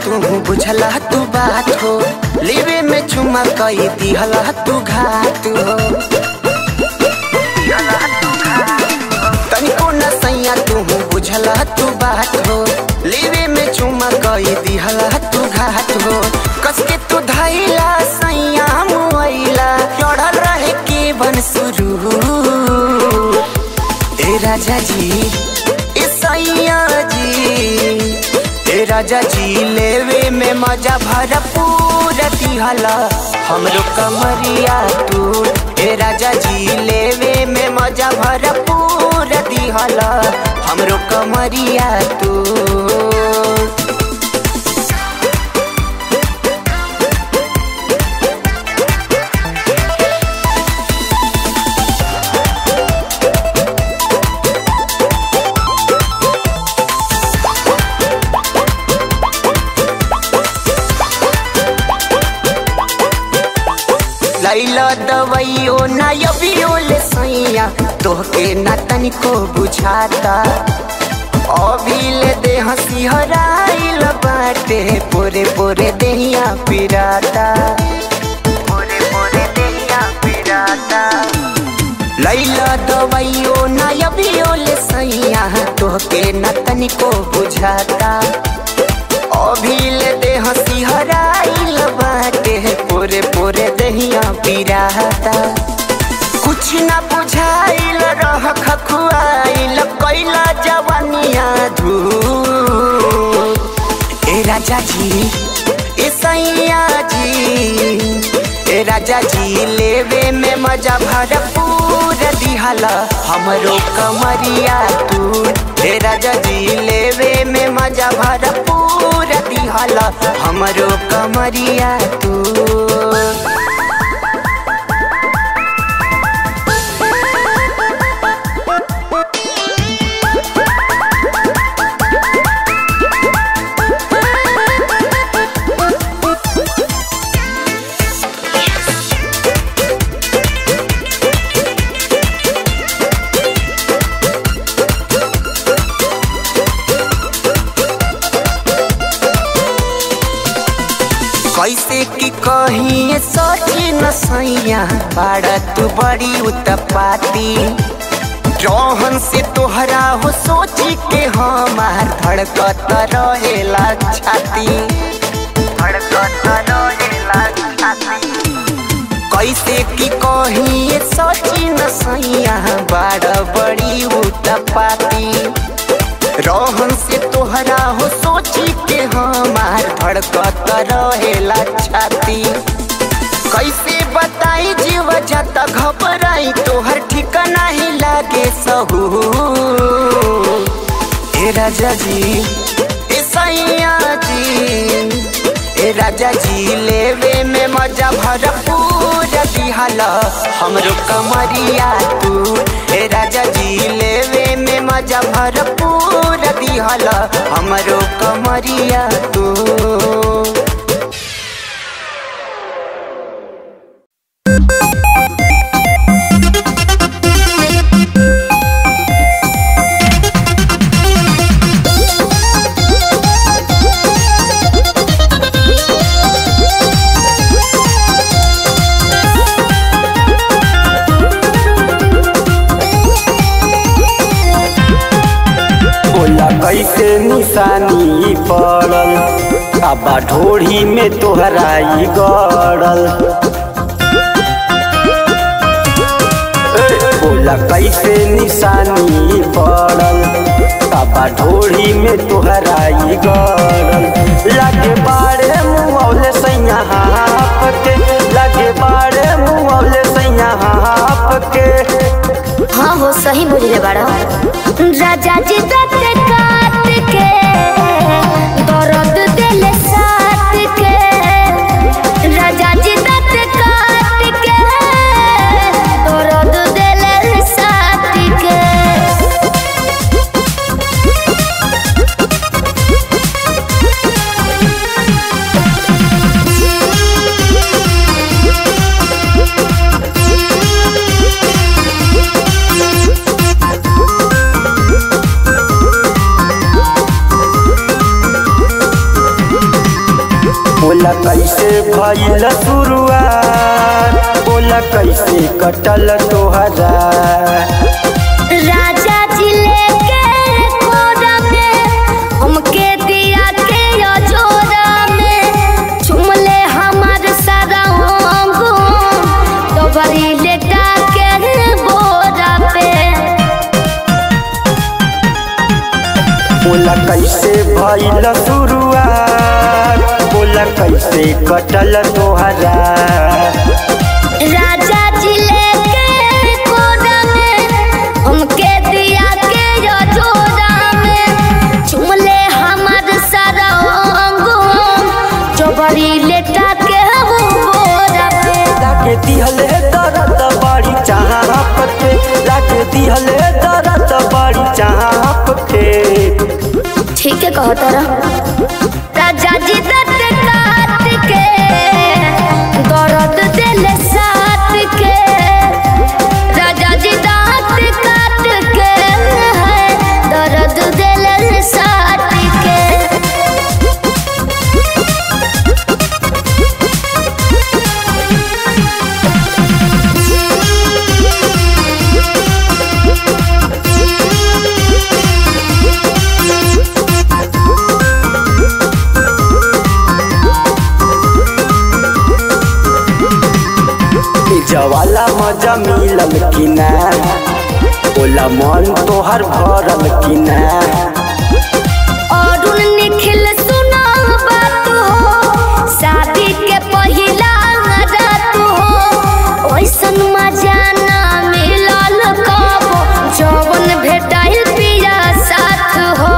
तू बुझला तू बात हो लेवे में चुमा कई दिहला तू घात हो तनिको न सैया तू बुझला तू बात हो लेवे में चुमा कई दिहला तू घात हो कसके तू धैला सैया मुआइला चढ़ल रहे के बन शुरू ए राजा जी ए सैया जी ए राजा जी लेवे में मजा भरपूर दिहला हमरो कमरिया तू ए राजा जी लेवे में मजा भरपूर दिहला हमरो कमरिया तू लैला दवाइयो ना यबियो ले सैया तोहके ना तनिको बुझाता अभी ले दे हंसी हराइल बाटे पोरे पोरे देहिया पिराता पोरे पोरे देहिया पिराता लैला दवाइयो ना यबियो ले सैया तोहके ना तनिको बुझाता अभी ले दे हंसी हराइल बाटे पोरे पोरे दहिया पिराता कुछ ना बुझाइल रह खखुआइल कैला जवानिया धू ए राजा जी ए सैया जी ए राजा जी लेवे में मजा भरपूर दिहला हमरो कमरिया तू ए राजा जी लेवे में मजा भरपूर दिहला हमरो कमरिया तू कैसे की कही सोची न सैया बाड़ा तू बड़ी उतपाती जौहन से तोहरा हो सोची के हमार धड़कत रहेला छाती धड़कत रहेला छाती कैसे की कही सोची न सैया बाड़ा बड़ी उतपाती रोहन से तोहरा हो सोची के हमार धड़कत रहेला छाती कैसे बताई जीव जाता घबराई तोहर ठिकाना ही लागे सहू ए राजा जी ए सैया जी ए राजा जी लेवे में मजा भरपूर दिहला हमरो कमरिया तू ए राजा जी लेवे में मजा भरपूर दिहला हमरो कमरिया तू बोला कैसे निशानी पड़ल बाबा ढोढ़ी में तोहराई गड़ल ए, बोला कैसे निशानी पड़ल बाबा ढोढ़ी में तोहराई गड़ल लागे बाड़े मुँहले सैया हाफ के लागे बाड़े मुँहले सैया हाफ के हाँ हो सही बुझले बाड़ा राजा जी दत काट के दर्द दिल साथ के राजा जी दत काट के दर्द दिल साथ के बोला कैसे भइल शुरुआत बोला कैसे कटल तोहरा राजा जी लेके कोरा में हमके दिया के अजोरा में चुमले हमार सारा अंग तो बड़ी लेटा के बोरा पे बोला कैसे भइल शुरुआत बोला कैसे कटल तोहरा राजा जी लेके कोरा में हमके दिया के अजोरा में चुमले हमार सारा अंग जो बड़ी लेटा के बोरा पे लागे दिहले दर्द बड़ी चाहप के लागे दिहले दर्द बड़ी चाहप के ठीक है कहो तारा राजा जी दर्द काट के दर्द दिल साथ के राजा जी दांत काट के है दर्द दिल साथ के जवाला मजा मिलल कि ना बोला मन तोहर भरल कि ना और उन निखिल सुना बात हो शादी के पहिला रात हो ओइसन मजा ना मिलल कब जवन भेटाइल पिया साथ हो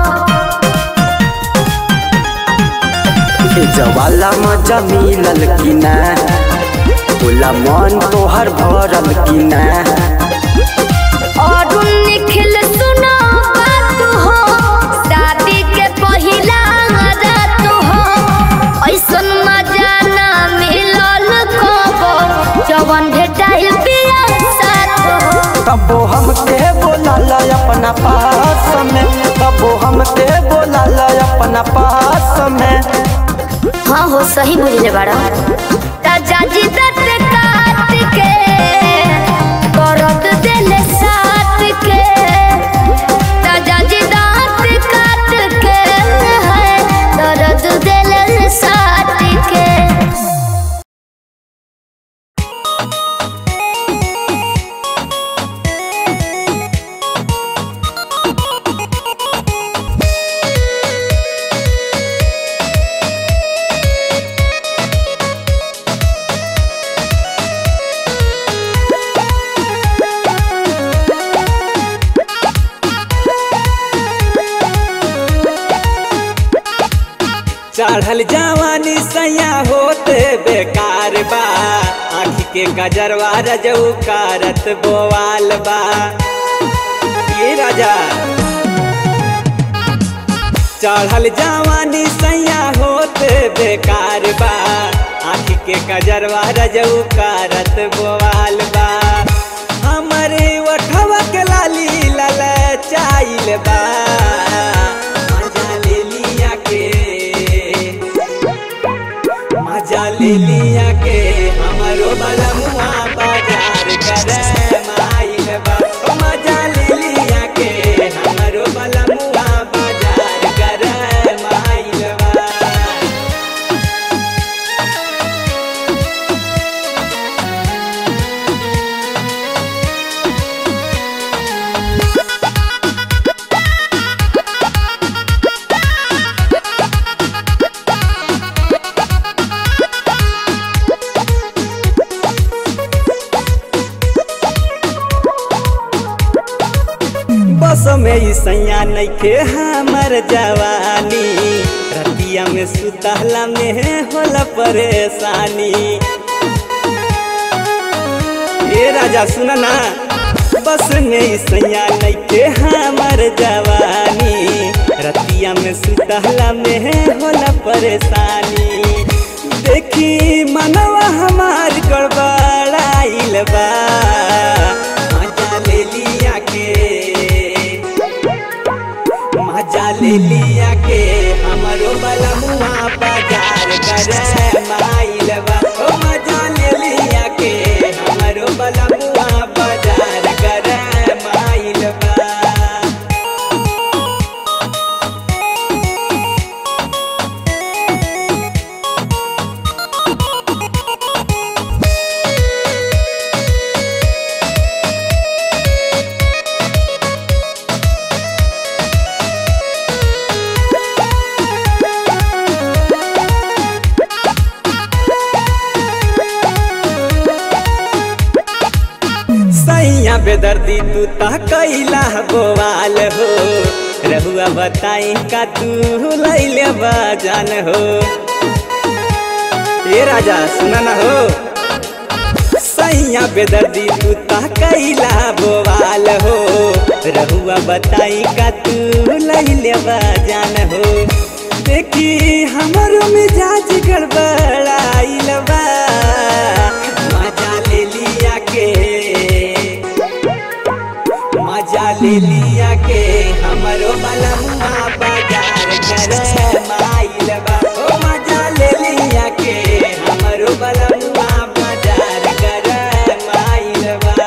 जवाला मजा मिलल कि ना बोला मन तोहर भरल कि ना और उन निखिल सुना बात हो शादी के पहिला रात हो ओइसन मजा ना मिलल कब जवन भेटाइल पिया साथ हो कबो हमके बोला अपना पास में कबो हमके बोला अपना पास में हाँ हो सही बुझले बाड़ा राजा जी दर्द काट के करत दिल साथ के राजा जी दांत काट के है दर्द दिल साथ के चढ़ल जवानी सैया होते बेकार बा आँखी के गजरवा रजऊ कारत बोवाल बा ये राजा चढ़ल जवानी सैया होते बेकार बा आँखी के गजरवा रजऊ कारत बोवाल बा हमरे ओठवा के लाली लल चाइल बा मजा ले लिया के मजा ले लिया के हमरो बलमुआ बाजार करे माइल बा ओ मजा ले लिया के हमरो बलमुआ बाजार करे माइल बा बस में ई सैया नइखे हमर जवानी रतिया में सुतहला में होला परेशानी ए राजा सुन ना बस में ई सैया नइखे हमर जवानी रतिया में सुतहला में होला परेशानी देखी मनवा हमार गड़बड़ाइल बा मजा ले लिया के मजा ले लिया के हमरो बलमुआ बाजार बेदर्दी तू ता कैला बोवाल हो रहुआ बताई का तू लैले बजान हो ए राजा सुना ना हो सैया बेदर्दी तू ता कैला बोवाल हो रहुआ बताई का तू लैले बजान हो देखी हमारो मिजाज गड़बड़ाइल बा मजा ले लिया के मजा ले लिया के हमरो बलमुआ बाजार कर माइल बा ओ मजा ले लिया के हमरो बलमुआ बाजार कर माइल बा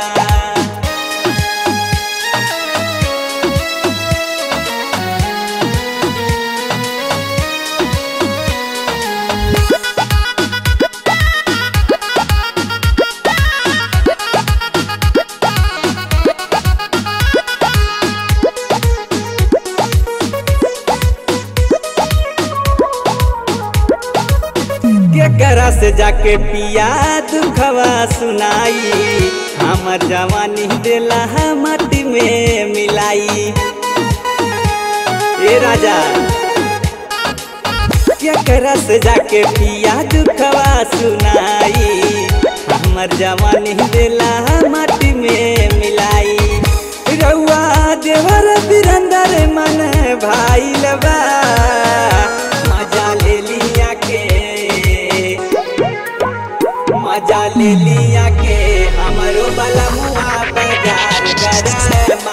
केकरा से जाके पिया दुखवा सुनाई हमर जवानी देला मटी में मिलाई ए राजा केकरा से जाके पिया दुखवा सुनाई हमर जवानी देला मटी में मिलाई रउआ देवर बिरंदर मन भाई लबा मजा ले लिया के मजा ले लिया के हमरो बलमुआ बाजार कर